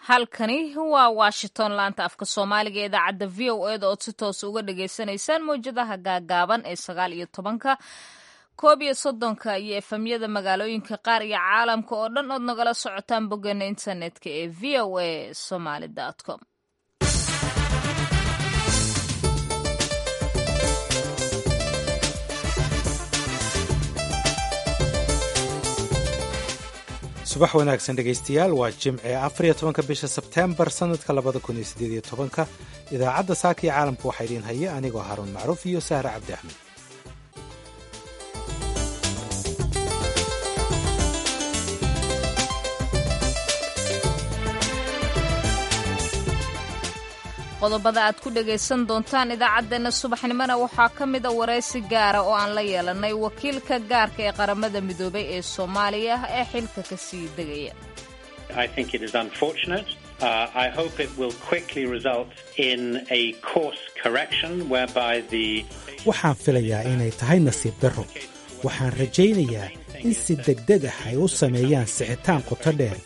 halkani waa washington laanta afka soomaaliga ee idaacadda v o eda ood si toos uga dhagaysanaysaan mawjadaha gaagaaban ee sagaal iyo tobanka koob iyo soddonka iyo efamyada magaalooyinka qaar iyo caalamka oo dhan ood nagala socotaan boggeena internetka ee v o a somaly com subax wanaagsan dhegaystayaal waa jimce afariyo tobanka bisha sebteembar sannadka labada kun iyo siddeed iyo tobanka idaacadda saaka iyo caalamka waxaa idiin haya anigoo haruun macruuf iyo sahre cabdi axmed qodobada aad ku dhagaysan doontaan idaacaddeenna subaxnimona waxaa ka mida waraysi gaara oo aan la yeelanay wakiilka gaarka ee qaramada midoobay ee soomaaliya ee xilka ka sii degaya waxaan filayaa inay tahay nasiib darro waxaan rajaynayaa in si degdeg ah ay u sameeyaan sixitaan qoto dheer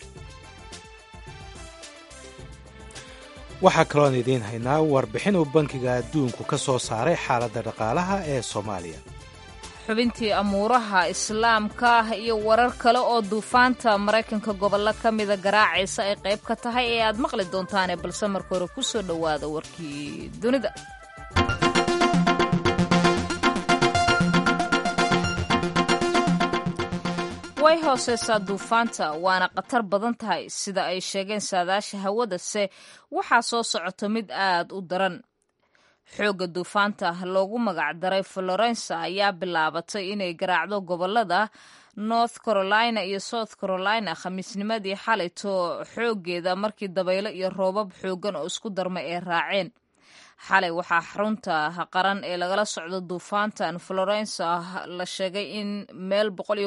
waxaa kaloon idiin haynaa warbixin uu bankiga adduunku ka soo saaray xaaladda dhaqaalaha ee soomaaliya xubintii amuuraha islaamka ah iyo warar kale oo duufaanta maraykanka gobollo ka mida garaacaysa ay qayb ka tahay ee aad maqli doontaane balse marka hore ku soo dhowaada warkii dunida way hooseysaa duufaanta waana khatar badan tahay sida ay sheegeen saadaasha hawadase waxaa soo socoto mid aad u daran xoogga duufaanta loogu magacdaray florensa ayaa bilaabatay inay garaacdo gobolada north carolina iyo south carolina khamiisnimadii xalayto xooggeeda markii dabaylo iyo roobab xooggan oo isku darmay ay raaceen xalay waxaa xarunta qaran ee lagala socdo duufaantan florensa la sheegay in meel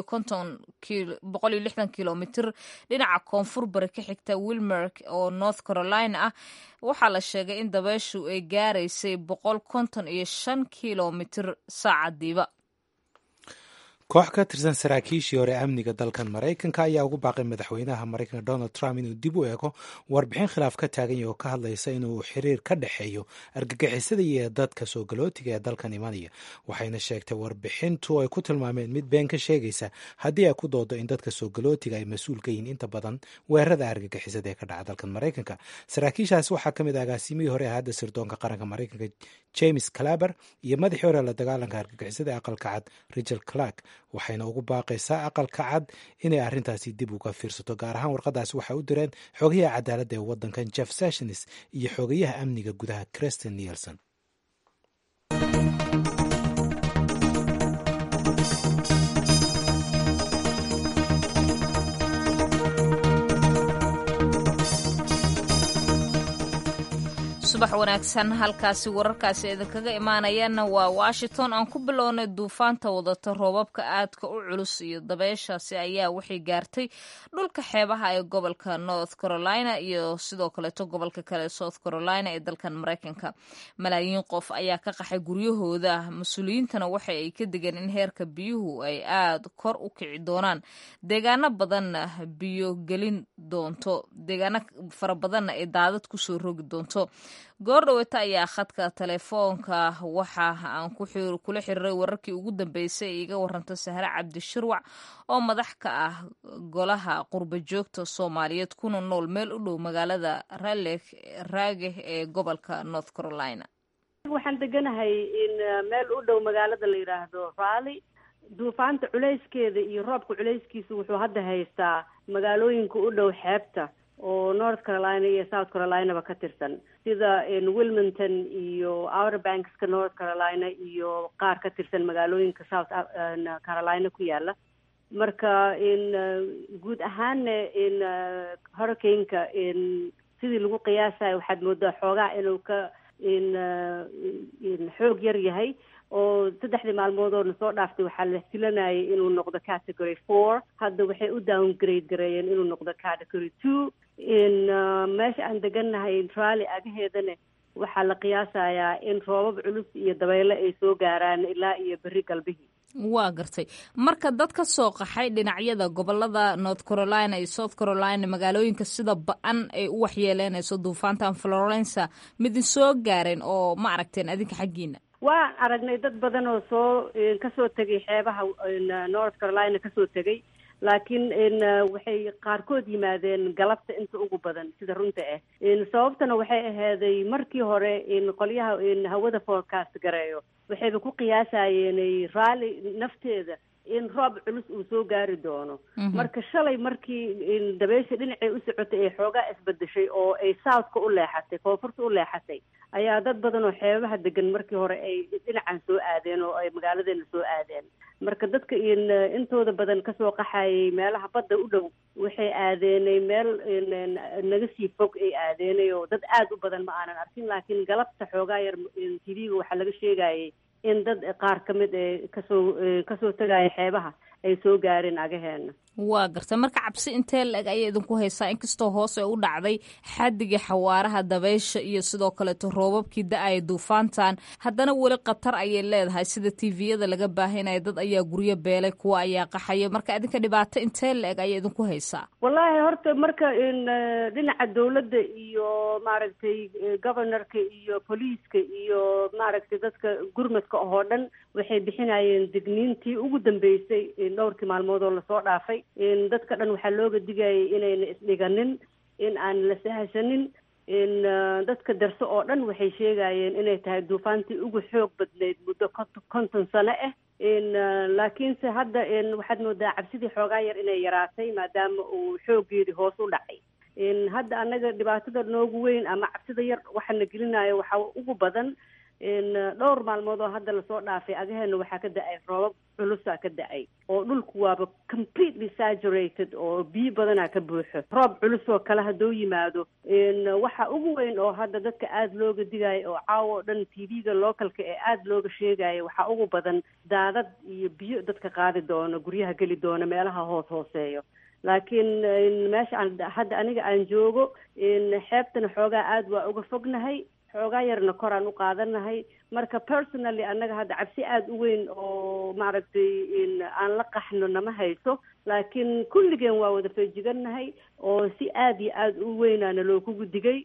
kilomitr dhinaca koonfur bari ka xigta wilmerk oo north carolina ah waxaa la sheegay in dabeyshu ay gaaraysay boqol konton iyo shan kilomitr saacadiiba koox ka tirsan saraakiishii hore amniga dalkan maraykanka ayaa ugu baaqay madaxweynaha maraykanka donald trump inuu dib u eego warbixin khilaaf ka taagan yahy oo ka hadlaysa inuu xiriir ka dhexeeyo argagixisada iyo dadka soo galootiga ee dalkan imanaya waxayna sheegtay warbixintu ay ku tilmaameen mid been ka sheegaysa haddii ay ku doodo in dadka soo galootiga ay mas-uul ka yihiin inta badan weerarada argagixisada ee ka dhaca dalkan maraykanka saraakiishaas waxaa ka mid ah agaasimihii hore hadda sirdoonka qaranka maraykanka james calaber iyo madaxii hore la dagaalanka argagixisada ee aqalka cad richard clark waxayna ugu baaqaysaa aqalka cad inay arrintaasi dib uga fiirsato gaar ahaan warqadaasi waxay u direen xogayaha cadaaladda ee waddankan jeff sessions iyo xogayaha amniga gudaha christin nielson subax wanaagsan halkaasi wararkaasi idinkaga imaanayaana waa washington aan ku bilownay duufaanta wadata roobabka aadka u culus iyo dabeyshaasi ayaa waxay gaartay dhulka xeebaha ee gobolka north carolina iyo sidoo kaleeto gobolka kale south carolina ee dalkan maraykanka malaayiin qof ayaa ka qaxay guryahooda mas-uuliyiintana waxa ay ka degeen in heerka biyuhu ay aad kor u kici doonaan deegaano badanna biyo gelin doonto deegaano fara badanna ay daadad kusoo rogi doonto goordhaweta ayaa khadka telefoonka waxa aan kula xiriiray wararkii ugu dambeysay ee iga waranta sahre cabdishirwac oo madax ka ah golaha qurba joogta soomaaliyeed kuna nool meel u dhow magaalada raleek raage ee gobolka north carolina waxaan deganahay in meel u dhow magaalada la yidhaahdo rally duufaanta culayskeeda iyo roobka culayskiisa wuxuu hadda haystaa magaalooyinka u dhow xeebta oo north carolina iyo south carolinaba ka tirsan sida wilmington iyo outer bankska north carolina iyo qaar ka tirsan magaalooyinka south carolina ku yaala marka in guud ahaanna in hurricaneka in sidii lagu qiyaasayo waxaad moodaa xoogaa inuu ka in in xoog yar yahay oo saddexdii maalmood oo na soo dhaaftay waxaa la filanayay inuu noqdo category four hadda waxay u downgrade gareeyeen inuu noqdo category two in meesha aan degannahay rally agaheedana waxaa la qiyaasayaa in roobab culus iyo dabeyle ay soo gaaraan ilaa iyo berri galbihii waa gartay marka dad ka soo qaxay dhinacyada gobolada north carolina iyo south carolina magaalooyinka sida ba-an ay u waxyeeleynayso duufaantan florensa midin soo gaareen oo ma aragteen adinka xaggiina waan aragnay dad badan oo soo kasoo tegay xeebaha north carolina kasoo tegay laakiin waxay qaarkood yimaadeen galabta inta ugu badan sida runta ah sababtana waxay ahaaday markii hore qolyaha hawada forecast gareeyo waxayba ku qiyaasayeen raalli nafteeda in roob culus uu soo gaari doono marka shalay markii dabeysha dhinacay u socotay ay xoogaa isbedeshay oo ay southka u leexatay koonfurta u leexatay ayaa dad badan oo xeebaha degan markii hore ay dhinacan soo aadeen oo ay magaaladeena soo aadeen marka dadka intooda badan kasoo qaxayay meelaha badda u dhow waxay aadeenay meel naga sii fog ay aadeenay oo dad aada u badan ma aanan arkin laakiin galabta xoogaa yar t v-ga waxaa laga sheegayay in dad qaar ka mid ee kasoo kasoo tegaya xeebaha ay soo gaareen agaheena waa gartay marka cabsi intee la-eg ayay idinku haysaa inkastoo hoos ay u dhacday xadigii xawaaraha dabeysha iyo sidoo kaleeto roobabkii da-aya duufaantan haddana weli khatar ayay leedahay sida tviyada laga baahinaya dad ayaa guryo beelay kuwa ayaa qaxaya marka idinka dhibaato intee la-eg ayay idinku haysaa wallaahi horta marka dhinaca dawladda iyo maaragtay governorka iyo poliiska iyo maaragtay dadka gurmadka oo dhan waxay bixinayeen digniintii ugu dambeysay dhowrkii maalmood oo lasoo dhaafay dadka dhan waxaa looga digayay inayna isdhiganin in aan la sahashanin in dadka darso oo dhan waxay sheegayeen inay tahay duufaantii ugu xoog badnayd muddo konton sano ah laakiinse hadda waxaad moodaa cabsidii xoogaa yar inay yaraatay maadaama uu xoogeedii hoos u dhacay hadda annaga dhibaatada noogu weyn ama cabsida yar waxaana gelinayo waxaa ugu badan dhowr maalmood oo hadda lasoo dhaafay agaheena waxaa ka da-ay roobab culusaa ka da-ay oo dhulku waaba completely saturated oo biyo badanaa ka buuxo roob culus oo kale hadduu yimaado waxa ugu weyn oo hadda dadka aada looga digayo oo caawa oo dhan t v-ga localka ee aada looga sheegayo waxaa ugu badan daadad iyo biyo dadka qaadi doono guryaha geli doono meelaha hoos hooseeyo laakiin meesha aan hadda aniga aan joogo xeebtana xoogaa aada waa uga fognahay xoogaa yarna koraan u qaadanahay marka personally annaga hadda cabsi aada u weyn oo maaragtay aan la qaxno nama hayso laakiin kulligeen waa wada feejigannahay oo si aada iyo aada u weynaana lookugu digay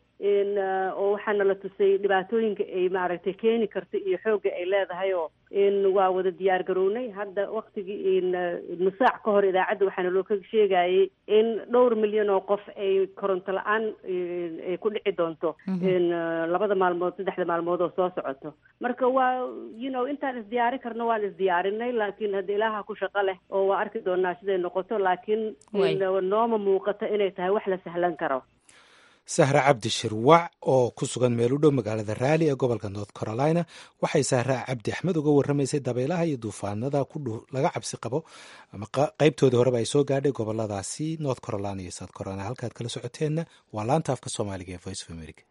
oo waxaana la tusay dhibaatooyinka ay maaragtay keeni karto iyo xoogga ay leedahay oo waa wada diyaar garownay hadda waktigii nusaac ka hor idaacadda waxaana loo ka sheegayay in dhowr milyan oo qof ay koronto la-aan ay ku dhici doonto labada maalmood saddexda maalmood oo soo socoto marka waa you know intaan isdiyaari karno waan isdiyaarinay laakiin hadda ilaaha ku shaqo leh oo waa arki doonaa siday noqoto laakiin nooma muuqato inay tahay wax la sahlan karo sahra cabdi shirwac oo ku sugan meel u dhow magaalada raali ee gobolka north carolina waxay sahra cabdi axmed uga warramaysay dabaylaha iyo duufaanada laga cabsi qabo ama qaybtoodii horeba ay soo gaadhay goboladaasi north carolina iyo south carolina halkaad kala socoteenna waa laanta afka soomaaliga ee voice of america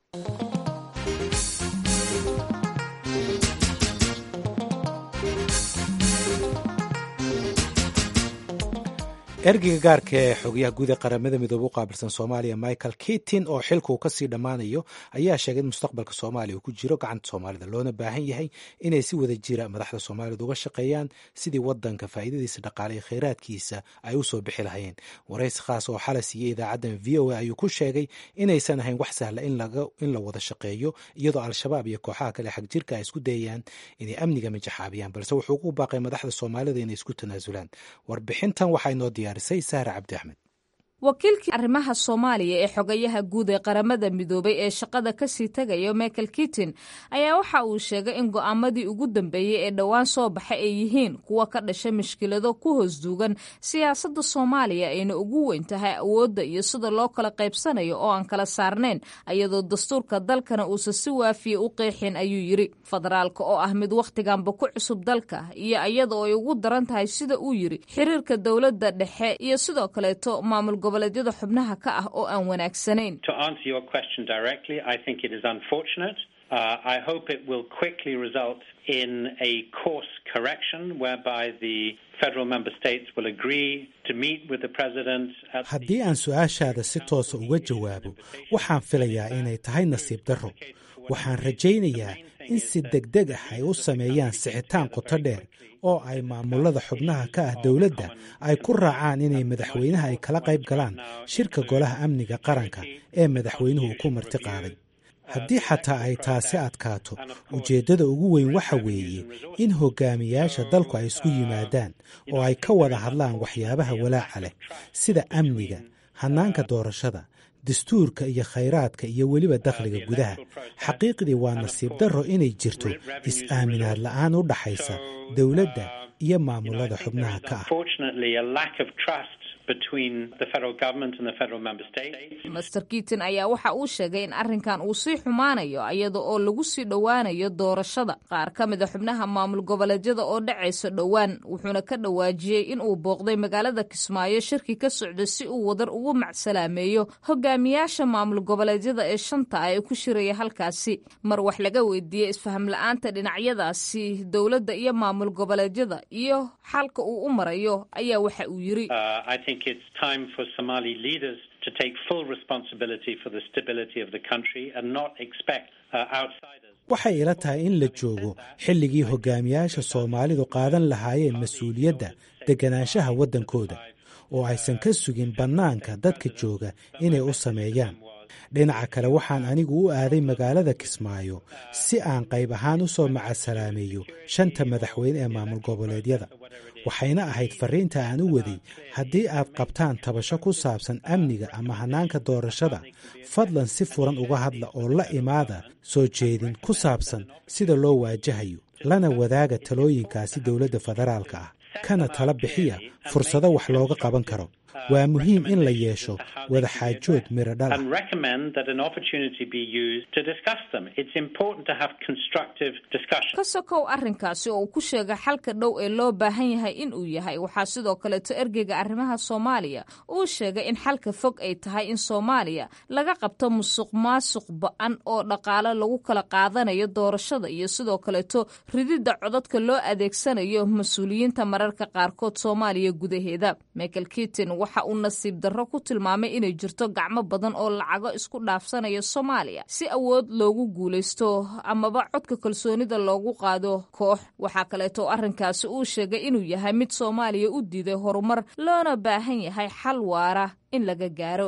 ergeyga gaarka ee xogayaha guud ee qaramada midoobe u qaabilsan soomaaliya michael kitin oo xilkuu kasii dhammaanayo ayaa sheegay in mustaqbalka soomaaliya uu ku jiro gacanta soomaalida loona baahan yahay inay si wada jira madaxda soomaalida uga shaqeeyaan sidii wadanka faa'iidadiisa dhaqaale iyo kheyraadkiisa ay u soo bixi lahayeen waraysi khaas oo xala siiyey idaacaddan v o a ayuu ku sheegay inaysan ahayn wax sahla in la wada shaqeeyo iyadoo al-shabaab iyo kooxaha kale xag jirka ay isku dayayaan inay amniga mijaxaabiyaan balse wuxuu ugu baaqay madaxda soomaalida inay isku tanaasulaan warbixintan waxaa inoo diyaar wakiilkii arrimaha soomaaliya ee xogayaha guud ee qaramada midoobay ee shaqada kasii tegaya michael kitin ayaa waxa uu sheegay in go'aamadii ugu dambeeyey ee dhowaan soo baxa ay yihiin kuwa ka dhashay mushkilado ku hoos duugan siyaasadda soomaaliya ayna ugu weyn tahay awoodda iyo sida loo kala qaybsanayo oo aan kala saarnayn iyadoo dastuurka dalkana uusan si waafiya u qeexin ayuu yidri federaalka oo ah mid wakhtiganba ku cusub dalka iyo iyadoo ay ugu daran tahay sida uu yidri xiriirka dowladda dhexe iyo sidoo kaleeto maamul goboleedyada xubnaha ka ah oo aan wanaagsanayn Uh, I hope it will quickly result in a course correction whereby the federal member states will agree to meet with the president. haddii aan su-aashaada si toosa uga jawaabo waxaan filayaa inay tahay nasiib darro waxaan rajaynayaa in si degdeg ah ay u sameeyaan sixitaan qoto dheer oo ay maamulada xubnaha ka ah dowladda ay ku raacaan inay madaxweynaha ay kala qayb galaan shirka golaha amniga qaranka ee madaxweynuhu ku marti qaaday haddii xataa ay taasi adkaato ujeeddada ugu weyn waxa weeye in hogaamiyaasha dalku ay isku yimaadaan oo ay ka wada hadlaan waxyaabaha walaaca leh sida amniga hannaanka doorashada dastuurka iyo khayraadka iyo weliba dakhliga gudaha xaqiiqdii waa nasiib darro inay jirto is-aaminaad la'aan u dhaxaysa dowladda iyo maamulada xubnaha ka ah master kiiton ayaa waxa uu sheegay in arrinkan uu sii xumaanayo iyada oo lagu sii dhowaanayo doorashada qaar ka mid a xubnaha maamul goboleedyada oo dhacayso dhowaan wuxuuna ka dhawaajiyey in uu booqday magaalada kismaayo shirki ka socda si uu wadar ugu macsalaameeyo hogaamiyaasha maamul goboleedyada ee shanta ah ee ku shiraya halkaasi mar wax laga weydiiyey isfaham la-aanta dhinacyadaasi dowladda iyo maamul goboleedyada iyo xalka uu u marayo ayaa waxa uu yiri to take full responsibility for the stability of the country and not expect uh, outsiders. waxay ila tahay in la joogo xilligii hogaamiyaasha soomaalidu qaadan lahaayeen mas-uuliyadda deganaanshaha waddankooda oo aysan ka sugin bannaanka dadka jooga inay u sameeyaan dhinaca kale waxaan anigu u aaday magaalada kismaayo si aan qayb ahaan u soo macasalaameeyo shanta madaxweyne ee maamul goboleedyada waxayna ahayd farriinta aan u waday haddii aad qabtaan tabasho ku saabsan amniga ama hannaanka doorashada fadlan si furan uga hadla oo la imaada soo jeedin ku saabsan sida loo waajahayo lana wadaaga talooyinkaasi dowladda federaalka ah kana tala bixiya fursado wax looga qaban karo waa muhiim in la yeesho wadaxaajood miro dhala ka sokow arrinkaasi oo uu ku sheegay xalka dhow ee loo baahan yahay in uu yahay waxaa sidoo kaleeto ergeyga arrimaha soomaaliya uu sheegay in xalka fog ay tahay in soomaaliya laga qabto musuq maasuq ba-an oo dhaqaale lagu kala qaadanayo doorashada iyo sidoo kaleeto rididda codadka loo adeegsanayo mas-uuliyiinta mararka qaarkood soomaaliya gudaheeda michael kitin waxa uu nasiib darro ku tilmaamay inay jirto gacmo badan oo lacago isku dhaafsanaya soomaaliya si awood loogu guulaysto amaba codka kalsoonida loogu qaado koox waxaa kaleeto arrinkaasi uu sheegay inuu yahay mid soomaaliya u diiday horumar loona baahan yahay xal waara in laga gaaro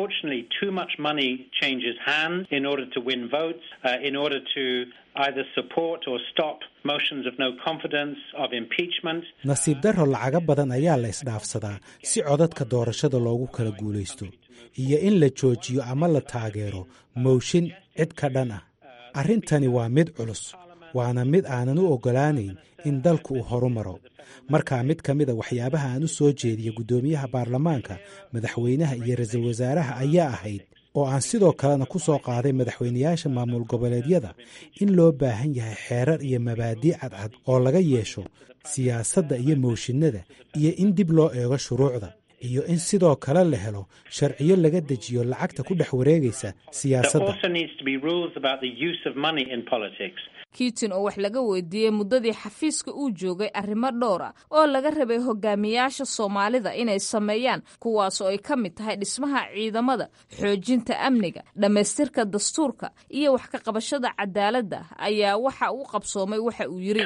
either support or stop motions of no confidence of impeachment. nasiib darro lacaga badan ayaa la isdhaafsadaa si codadka doorashada loogu kala guulaysto iyo in la joojiyo ama la taageero mooshin cid ka dhan ah arrintani waa mid culus waana mid aanan u oggolaanayn in dalku uu horu maro markaa mid ka mida waxyaabaha aan u soo jeediya guddoomiyaha baarlamaanka madaxweynaha iyo ra-iisul wasaaraha ayaa ahayd oo aan sidoo kalena ku soo qaaday madaxweynayaasha maamul goboleedyada in loo baahan yahay xeerar iyo mabaadii cadcad oo laga yeesho siyaasadda iyo mooshinada iyo in dib loo eego shuruucda iyo in sidoo kale la helo sharciyo laga dejiyo lacagta ku dhex wareegaysa siyaasadda kiitin oo wax laga weydiiyey muddadii xafiiska uu joogay arrimo dhowr ah oo laga rabay hogaamiyaasha soomaalida inay sameeyaan kuwaas oo ay ka mid tahay dhismaha ciidamada xoojinta amniga dhammaystirka dastuurka iyo wax ka qabashada cadaaladda ayaa waxa uu qabsoomay waxa uu yiri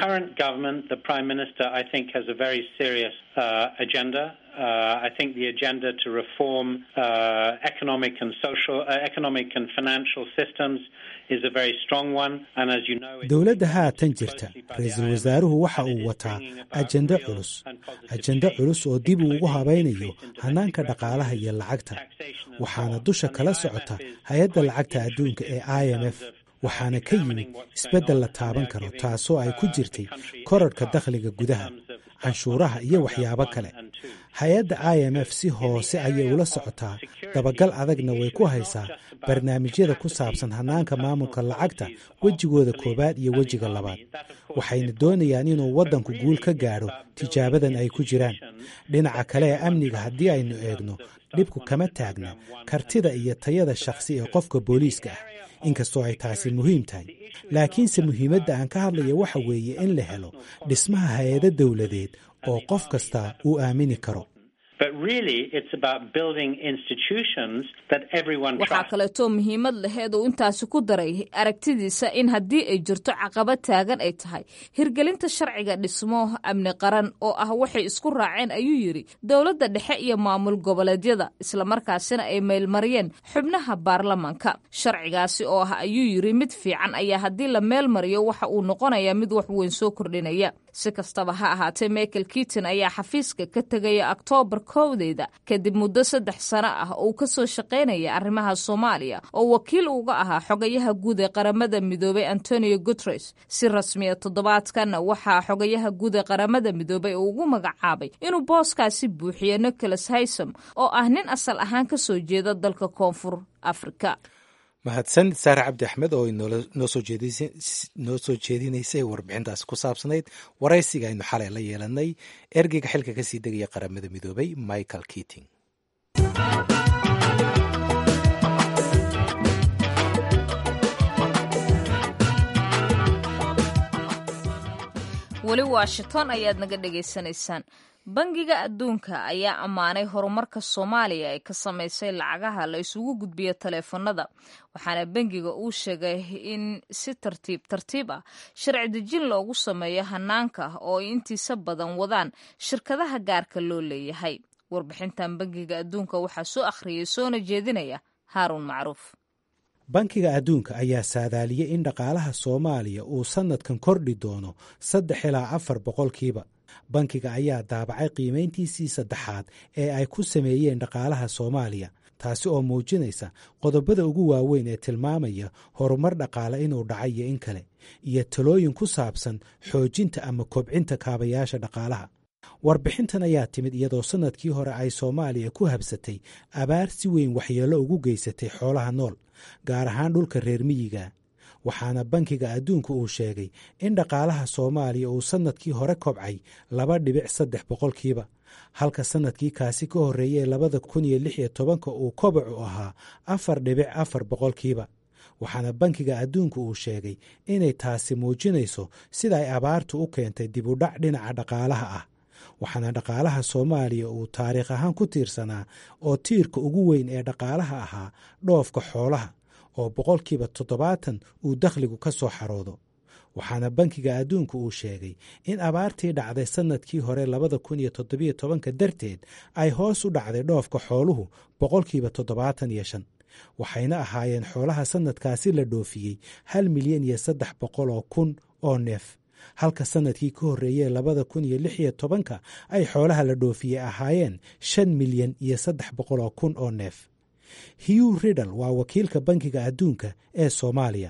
Uh, I think the agenda to reform uh, economic and social, uh, economic and financial systems is a very strong one. And as you know, dowladda haatan jirta ra-iisul wasaaruhu waxa uu wataa ajende culus ajende culus oo dib uu ugu habaynayo hannaanka dhaqaalaha iyo lacagta waxaana dusha kala socota hay-adda lacagta adduunka ee i m f waxaana ka yimid isbeddel la taaban karo taasoo ay ku jirtay korarhka dakhliga gudaha canshuuraha iyo waxyaabo kale hay-adda i m f si hoose ayay ula socotaa dabagal adagna way ku haysaa barnaamijyada ku saabsan hannaanka maamulka lacagta wejigooda koowaad iyo wejiga labaad waxayna doonayaan inuu waddanku guul ka gaadho tijaabadan ay ku jiraan dhinaca kale ee amniga haddii aynu eegno dhibku kama taagna kartida iyo tayada shakhsi ee qofka booliiska ah inkastoo ay taasi muhiim tahay laakiinse muhiimadda aan ka hadlaya waxa weeye in la helo dhismaha hay-ado dowladeed oo qof kasta uu aamini karo but really it's about building institutions that everyone waxaa trusts. kaleetoo muhiimad laheed uu intaasi ku daray aragtidiisa in haddii ay jirto caqabad taagan ay tahay hirgelinta sharciga dhismo amni qaran oo ah waxay isku raaceen ayuu yidhi dowladda dhexe iyo maamul goboleedyada islamarkaasina ay meelmariyeen xubnaha baarlamanka sharcigaasi oo ah ayuu yidhi mid fiican ayaa haddii la meel mariyo waxa uu noqonayaa mid wax weyn soo kordhinaya si kastaba ha ahaatee michael kiiton ayaa xafiiska ka tegaya oktoobar kowdeeda kadib muddo saddex sano ah oo uu ka soo shaqaynaya arrimaha soomaaliya oo wakiil uga ahaa xogayaha guud ee qaramada midoobay antonio guteres si rasmiya toddobaadkan waxaa xogayaha guud ee qaramada midoobay uu ugu magacaabay inuu booskaasi buuxiyo nicholas haysom oo ah nin asal ahaan ka soo jeeda dalka koonfur afrika mahadsan saare cabdi axmed oo noo soo jeedinaysay warbixintaasi ku saabsanayd waraysiga aynu xalay la yeelanay ergeyga xilka kasii degaya qaramada midoobay michael keating weli washington ayaad naga dhegaysanaysaan bangiga adduunka ayaa ammaanay horumarka soomaaliya ay ka samaysay lacagaha la isugu gudbiyo taleefanada waxaana bangiga uu sheegay in si tartiib tartiib ah sharci dejin loogu sameeyo hanaanka oo ay intiisa badan wadaan shirkadaha gaarka loo leeyahay warbixintan bangiga adduunka waxaa soo akhriyay soona jeedinaya haaruun macruuf bankiga adduunka ayaa saadaaliyey in dhaqaalaha soomaaliya uu sannadkan kordhi doono saddex ilaa afar boqolkiiba bankiga ayaa daabacay qiimayntiisii saddexaad ee ay ku sameeyeen dhaqaalaha soomaaliya taasi oo muujinaysa qodobada ugu waaweyn ee tilmaamaya horumar dhaqaale inuu dhacay iyo in kale iyo talooyin ku saabsan xoojinta ama kobcinta kaabayaasha dhaqaalaha warbixintan ayaa timid iyadoo sannadkii hore ay soomaaliya ku habsatay abaar si weyn waxyeello ugu geysatay xoolaha nool gaar ahaan dhulka reer miyiga waxaana bankiga adduunka uu sheegay in dhaqaalaha soomaaliya uu sannadkii hore kobcay laba dhibic saddex boqolkiiba halka sannadkii kaasi ka horreeyey labada kun iyo lix iyo tobanka uu kobacu ahaa afar dhibic afar boqolkiiba waxaana bankiga adduunka uu sheegay inay taasi muujinayso sida ay abaartu u keentay dib u dhac dhinaca dhaqaalaha ah waxaana dhaqaalaha soomaaliya uu taariikh ahaan ku tiirsanaa oo tiirka ugu weyn ee dhaqaalaha ahaa dhoofka xoolaha oo boqolkiiba toddobaatan uu dakhligu ka soo xaroodo waxaana bankiga adduunka uu sheegay in abaartii dhacday sannadkii hore labada kun iyo toddobiyo tobanka darteed ay hoos u dhacday dhoofka xooluhu boqolkiiba toddobaatan iyo shan waxayna ahaayeen xoolaha sannadkaasi la dhoofiyey hal milyan iyo saddex boqol oo kun oo neef halka sannadkii ka horreeyey labada kun iyo lix iyo tobanka ay xoolaha la dhoofiyey ahaayeen shan milyan iyo saddex boqol oo kun oo neef hugh riddle waa wakiilka bankiga adduunka ee soomaaliya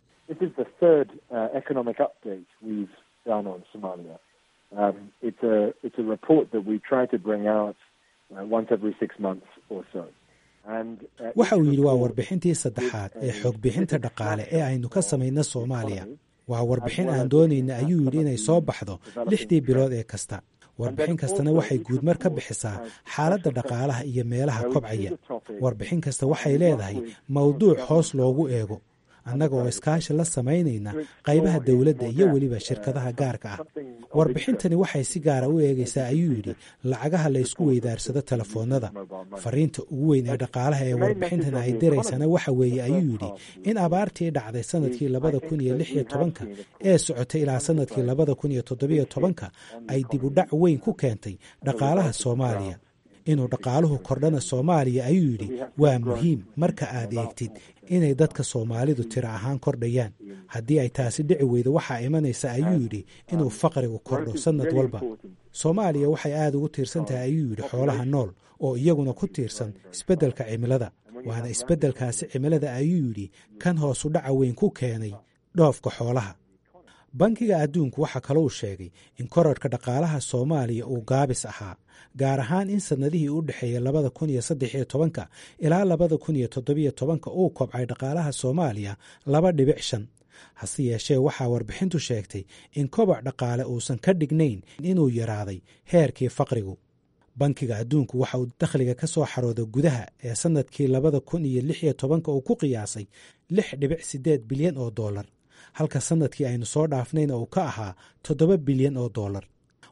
waxa uu yidhi waa warbixintii saddexaad ee xogbixinta dhaqaale ee aynu ka samayna soomaaliya waa warbixin aan doonayna ayuu yidhi inay soo baxdo lixdii bilood ee kasta warbixin kastana waxay guudmar ka bixisaa xaaladda dhaqaalaha iyo meelaha kobcaya warbixin kasta waxay leedahay mawduuc hoos loogu eego annaga oo iskaashi la samaynayna qaybaha dowladda iyo weliba shirkadaha gaarka ah warbixintani waxay si gaara u eegaysaa ayuu yidhi lacagaha la ysku weydaarsado telefoonnada fariinta ugu weyn ee dhaqaalaha ee warbixintani ay diraysana waxa weeye ayuu yidhi in abaartii dhacday sannadkii labada kun iyo lix iyo tobanka ee socotay ilaa sannadkii labada kun iyo toddobiyo tobanka ay dib u dhac weyn ku keentay dhaqaalaha soomaaliya inuu dhaqaaluhu kordhana soomaaliya ayuu yidhi waa muhiim marka aad eegtid inay dadka soomaalidu tiro ahaan kordhayaan haddii ay taasi dhici weydo waxaa imanaysa ayuu yidhi inuu faqrigu kordho sannad walba soomaaliya waxay aad ugu tiirsan tahay ayuu yidhi xoolaha nool oo iyaguna ku tiirsan isbeddelka cimilada waana isbeddelkaasi cimilada ayuu yidhi kan hoosu dhaca weyn ku keenay dhoofka xoolaha bankiga adduunku waxaa kalou sheegay in korarhka dhaqaalaha soomaaliya uu gaabis ahaa gaar ahaan in sannadihii u dhexeeyey labada kun iyo saddex iyo tobanka ilaa labada kun iyo toddobiyo tobanka uu kobcay dhaqaalaha soomaaliya laba dhibic shan hase yeeshee waxaa warbixintu sheegtay in kobac dhaqaale uusan ka dhignayn inuu yaraaday heerkii faqrigu bankiga adduunku waxa uu dakhliga ka soo xarooda gudaha ee sannadkii labada kun iyo lix iyo tobanka uu ku qiyaasay lix dhibic siddeed bilyan oo dollar halka sannadkii aynu soo dhaafnayna uu ka ahaa toddoba bilyan oo dollar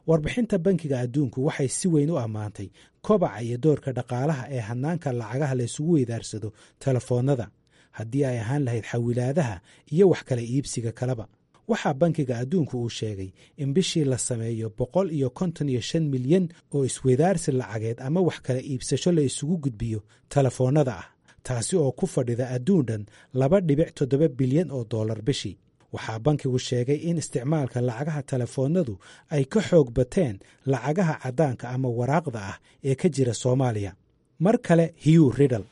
warbixinta bankiga adduunku waxay si weyn u ammaantay kobaca iyo doorka dhaqaalaha ee hanaanka lacagaha la isugu weydaarsado telefoonnada haddii ay ahaan lahayd xawilaadaha iyo wax kala iibsiga kaleba waxaa bankiga adduunku uu sheegay in bishii la sameeyo boqol iyo konton iyo shan milyan oo isweydaarsi lacageed ama wax kala iibsasho la isugu gudbiyo telefoonnada ah taasi oo ku fadhida adduun dhan laba dhibic toddoba bilyan oo dollar bishii waxaa bankigu sheegay in isticmaalka lacagaha telefoonnadu ay ka xoog bateen lacagaha caddaanka ama waraaqda ah ee ka jira soomaaliya mar kale hugh riddle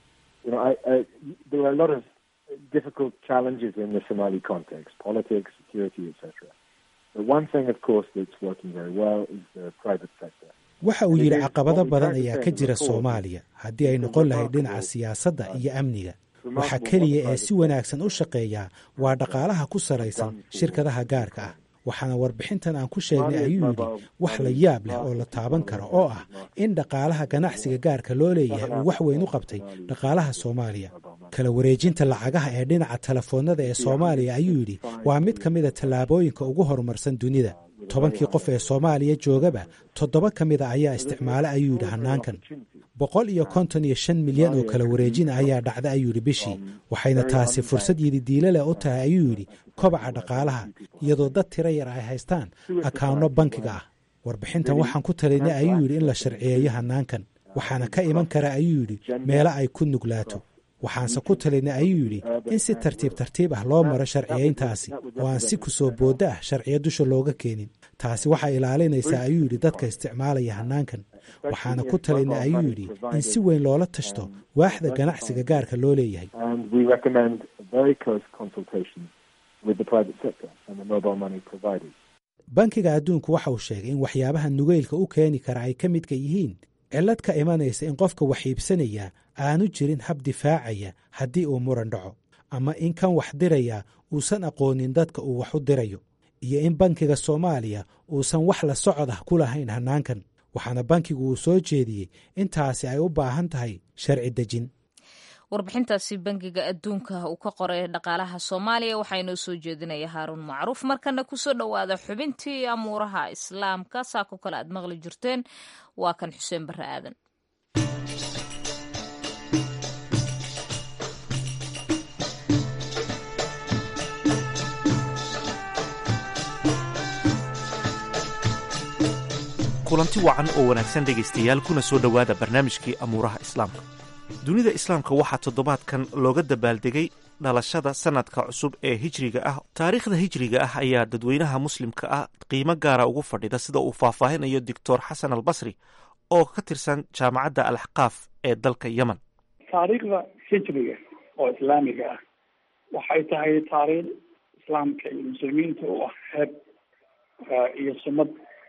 difficult challenges in the Somali context, politics, security, etc. But one thing, of course, that's working very well is the private sector. waxa uu yidhi caqabado badan ayaa ka jira soomaaliya haddii ay noqon lahayd dhinaca siyaasadda iyo amniga waxa keliya ee si wanaagsan u shaqeeyaa waa dhaqaalaha ku salaysan shirkadaha gaarka ah waxaana warbixintan aan ku sheegnay ayuu yidhi wax la yaab leh oo la taaban karo oo ah in dhaqaalaha ganacsiga gaarka loo leeyahay uu wax weyn u qabtay dhaqaalaha soomaaliya kala wareejinta lacagaha ee dhinaca telefoonnada ee soomaaliya ayuu yidhi waa mid ka mida tallaabooyinka ugu horumarsan dunida tobankii qof ee soomaaliya joogaba toddoba ka mida ayaa isticmaala ayuu yidhi hanaankan boqol iyo konton iyo shan milyan oo kala wareejina ayaa dhacda ayuu yidhi bishii waxayna taasi fursad yididiilo leh u tahay ayuu yidhi kobaca dhaqaalaha iyadoo dad tiro yar ay haystaan akaawno bankiga ah warbixintan waxaan ku talinay ayuu yidhi in la sharciyeeyo hanaankan waxaana ka iman kara ayuu yidhi meelo ay ku nuglaato waxaanse ku talinay ayuu yidhi in si tartiib tartiib ah loo maro sharciyayntaasi oo aan si kusoo booddo ah sharciyo dusha looga keenin taasi waxay ilaalinaysaa ayuu yidhi dadka isticmaalaya hanaankan waxaana ku talinay ayuu yidhi in si weyn loola tashto waaxda ganacsiga gaarka loo leeyahay bankiga adduunku waxa uu sheegay in waxyaabaha nugeylka u keeni kara ay ka midka yihiin cillad ka imanaysa in qofka wax iibsanaya aanu jirin hab difaacaya haddii uu muran dhaco ama in kan wax diraya uusan aqoonin dadka uu wax u dirayo iyo in bankiga soomaaliya uusan wax la socod ah ku lahayn hanaankan waxaana bankigu uu soo jeediyey intaasi ay u baahan tahay sharci dejin warbixintaasi bangiga adduunka uu ka qoray dhaqaalaha soomaaliya waxaa inoo soo jeedinaya haaruun macruuf markana kusoo dhowaada xubintii amuuraha islaamka saako kale aad maqli jirteen waa kan xuseen barre aadan kulanti wacan oo wanaagsan dhegaystayaal kuna soo dhowaada barnaamijkii amuuraha islaamka dunida islaamka waxaa toddobaadkan looga dabaaldegay dhalashada sanadka cusub ee hijriga ah taariikhda hijriga ah ayaa dadweynaha muslimka ah qiimo gaara ugu fadhida sida uu faahfaahinayo doctor xasan albasri oo ka tirsan jaamacadda alaxqaaf ee dalka yemen taariikhda hijriga oo islaamiga ah waxay tahay taariikh islaamka iyo muslimiinta u ah heeb iyo sumad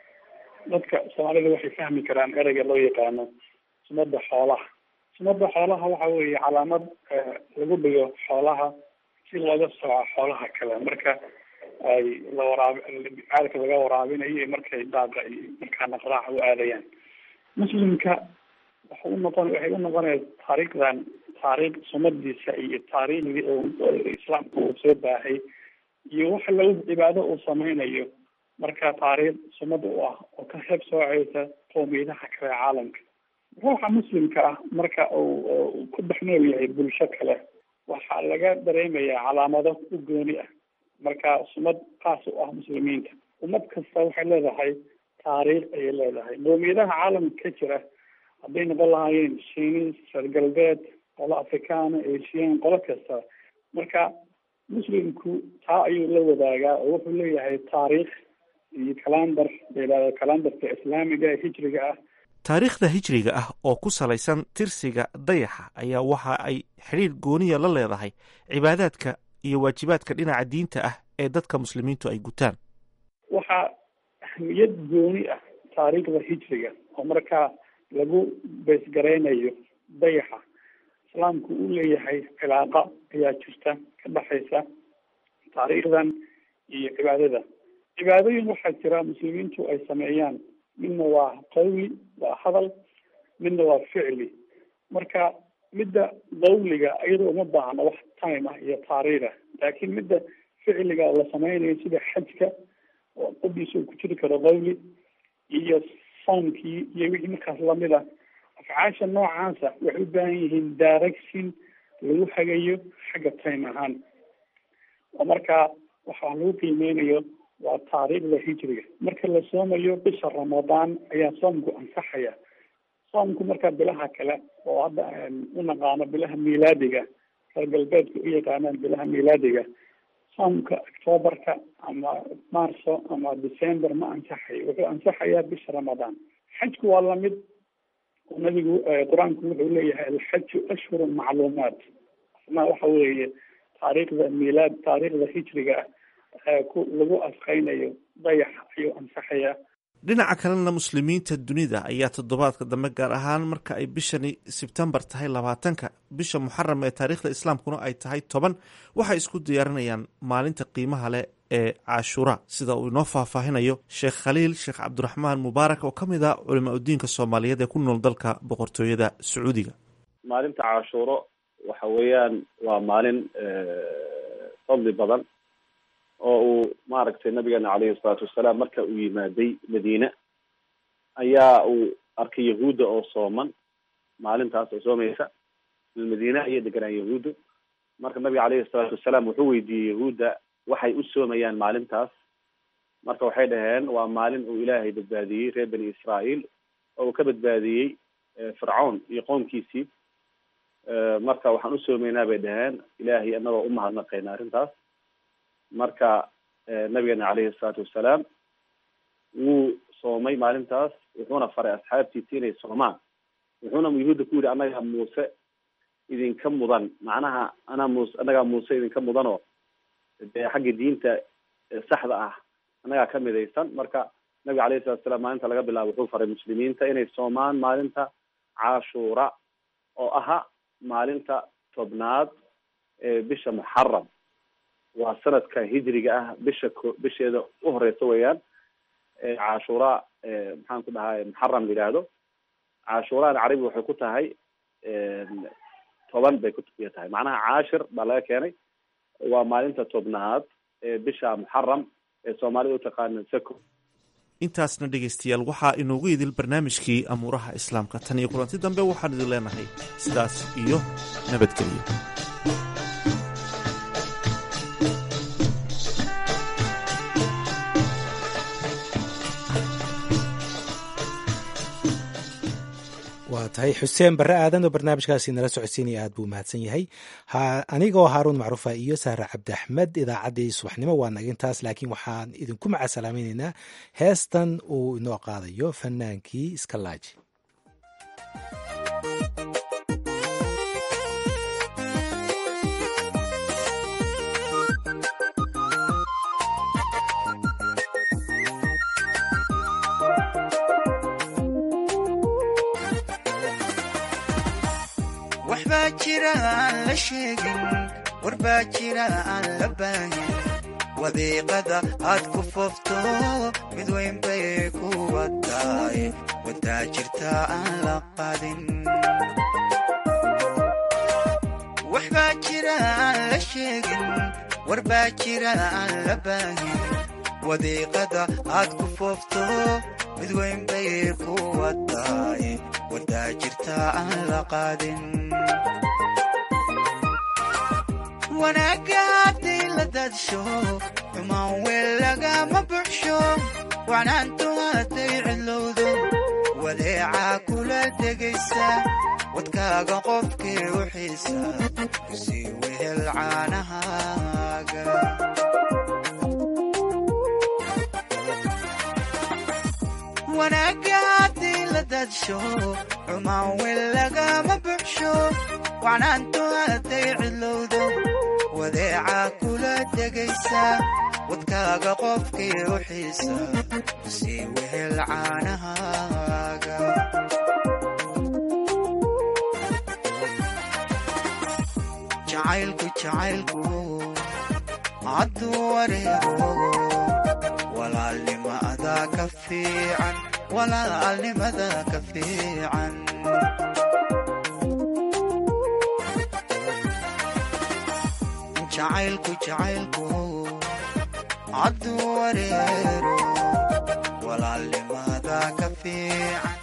dadka soomaalida waxay fahmi karaan ereyga loo yaqaano sumada xoolaha sumada xoolaha waxa weeye calaamad lagu dhigo xoolaha si looga sooco xoolaha kale marka ay la waraab caadka laga waraabinayo iyo markay daaqa iyo markaa naqraaca u aadayaan muslimka waxa u noqon waxay u noqonaya taariikhdan taariikh sumadiisa iyo taariikhdii islaamka uu soo baahay iyo waxa lagu cibaado uu sameynayo marka taariikh sumad u ah oo ka heeb sooceysa qowmiyadaha kale ee caalamka ruuxa muslimka ah marka uu ku dhex nool yahay bulsho kale waxaa laga dareemayaa calaamado u gooni ah marka sumad kaas u ah muslimiinta ummad kasta waxay leedahay taariikh ayay leedahay qowmiyadaha caalamka ka jira hadday noqon lahaayeen shiinis reer galbeed qolo afrikaana asian qolo kasta marka muslimku taa ayuu la wadaagaa oo wuxuu leeyahay taariikh iyo kalandar layihahdo kalandarka islaamiga ee hijriga ah taariikhda hijriga ah oo ku salaysan tirsiga dayaxa ayaa waxa ay xidhiir gooniya la leedahay cibaadaadka iyo waajibaadka dhinaca diinta ah ee dadka muslimiintu ay gutaan waxaa ahmiyad gooni ah taariikhda hijriga oo markaa lagu beesgaraynayo dayaxa islaamku uu leeyahay cilaaqa ayaa jirta ka dhexaysa taariikhdan iyo cibaadada cibaadooyin waxaa jira muslimiintu ay sameeyaan midna waa qawli waa hadal midna waa ficli marka midda qawliga iyadoo uma baahna wax time ah iyo taariikh ah laakiin midda ficliga oo la sameynayo sida xajka oo qodiisa uu ku jiri karo qawli iyo soomkii iyo wixii markaas lamid ah afcaasha noocaasa waxay u baahan yihiin direction lagu hagayo xagga time ahaan oo markaa waxaa lagu qiimeynayo waa taariikhda hijriga marka la soomayo bisha ramadaan ayaa soomku ansaxaya soomku markaa bilaha kale oo hadda u naqaano bilaha miilaadiga reer galbeedka u yaqaanaan bilaha miilaadiga soomka octoobarka ama marso ama december ma ansaxayo wuxuu ansaxayaa bisha ramadaan xajku waa lamid nabigu qur-aanku wuxuu leeyahay alxaju ashhurun macluumaat asna waxa weeye taariikhda miilaad taariikhda hijriga ah ku lagu asqeynayo dayax ayuu ansaxayaa dhinaca kalena muslimiinta dunida ayaa toddobaadka dambe gaar ahaan marka ay bishani sebtembar tahay labaatanka bisha muxaram ee taariikhda islaamkuna ay tahay toban waxay isku diyaarinayaan maalinta qiimaha leh ee cashuura sida uu inoo faahfaahinayo sheekh khaliil sheekh cabdiraxmaan mubaarak oo ka mid ah culimaa udiinka soomaaliyeed ee ku nool dalka boqortooyada sacuudiga maalinta cashuuro waxa weeyaan waa maalin fadli badan oo uu maaragtay nabigeena caleyhi salaatu wasalaam marka uu yimaaday madiine ayaa uu arkay yahuudda oo sooman maalintaas oo soomaysa madiine ayay deganaan yahuudda marka nabiga caleyhi salaatu wasalaam wuxuu weydiiyey yahuudda waxay u soomayaan maalintaas marka waxay dhaheen waa maalin uu ilaahay badbaadiyey reer bani israael oo uu ka badbaadiyey fircawn iyo qoomkiisii marka waxaan u soomaynaa bay dhaheen ilaahay anagoo umahadnaqayna arrintaas marka nabigeena caleyhi salaatu wasalaam wuu soomay maalintaas wuxuuna faray asxaabtiisi inay soomaan wuxuuna yuhuudda ku yidhi annagaa muuse idinka mudan macnaha anaa muuse annagaa muuse idinka mudanoo dee xagga diinta saxda ah annagaa ka midaysan marka nabiga alayhi salatu salaam maalinta laga bilaabo wuxuu faray muslimiinta inay soomaan maalinta cashuura oo aha maalinta tobnaad ee bisha muxaram waa sanadka hijriga ah bisha ko bisheeda u horeysa weeyaan cashuura maxaan ku dhahay muxaram la yidhaahdo cashuuraan carabi waxay ku tahay toban bay kuya tahay macnaha caashir baa laga keenay waa maalinta tobnaad ee bisha muxaram ee soomaalida utaqaana sako intaasna dhegaystayaal waxaa inoogu idil barnaamijkii amuuraha islaamka tan iyo kulanti dambe waxaan idin leenahay sidaas iyo nabadgelyo waa tahay xuseen barre aadan oo barnaamijkaasi nala socodsiinaya aad buu mahadsan yahay anigoo haaruun macruufa iyo sahre cabdi axmed idaacaddii subaxnimo waa naga intaas laakiin waxaan idinku macasalaamaynaynaa heestan uu inoo qaadayo fanaankii iskalaaji waxbaa jira aan la sheegin warbaa jira aan la baahin wadiiqada aad ku foofto mid weyn bay ku wataay wadaa jirta aan la qadin waxbaa jira aan la sheegin warbaa jira aan la baahin wadiiqada aad ku foofto mid weyn bay ku wataay wadaa jirta aan la qaadin wanaagga hadday la daadsho xumaan weel lagama buxsho wacnaantu hadday cidlowdo wadeecaa kula degaysa wadkaaga qofkii u xiisa kusii wehel caanahaaga wanaagga haddii la daadsho xumaan weel lagama buxsho wacnaantu hadday cidlowdo wadeecaa kula degaysa wadkaaga qofkii u xiisa sii wehel caanahaaga jacaylku jacaylku hadduu wareego walaalnimada ka fiican walaalnimada ka fiican jacaylku jacaylku hadduu wareero walaalnimada ka fiican